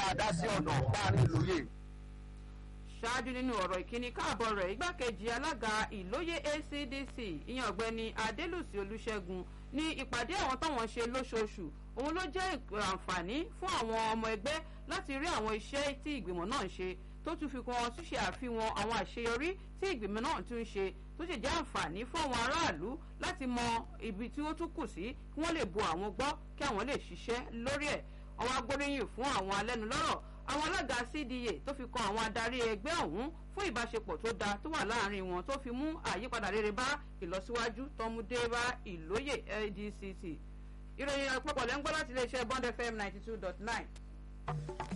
máa dá sí ọ̀nà láàrin ìlóye. ṣáájú nínú ọ̀rọ̀ ìkíni káàbọ̀ rẹ̀ igbákejì alága ìlóye acdc ìyẹn ọ̀gbẹ́ni adélùsí olùṣègùn ní ìpàdé àwọn táwọn ṣe lóṣooṣù òun ló jẹ́ àǹfààní fún àwọn ọmọ ẹgbẹ́ láti rí àwọn iṣẹ́ tí ìgbìmọ̀ náà ń ṣe tó tún fi kan ṣíṣe àfihàn àwọn àṣeyọrí tí ìgbìmọ̀ náà tún ń ṣe tó sì jẹ́ àǹfààní fún àwọn aráàlú láti mọ ibi tí ó tún kù sí kí wọ́n lè bo àwọn gbọ́ kí àwọn lè ṣiṣẹ́ lórí ẹ̀ ọwọ́ agbóríyìn fún àwọn alẹ́nulọ́rọ̀ àwọn alága cda tó fi kan àwọn adarí ẹgbẹ́ ọ̀hún fún ìbáṣepọ̀ tó dáa tó wà láàrin wọn tó fi mú àyípadà rere bá ìlọsíwájú tọmúdé bá ìlóyè ldct ìròyìn àpapọ̀ lẹ́ńgbọ́ láti iléeṣẹ́ bond fm ninety two dot nine.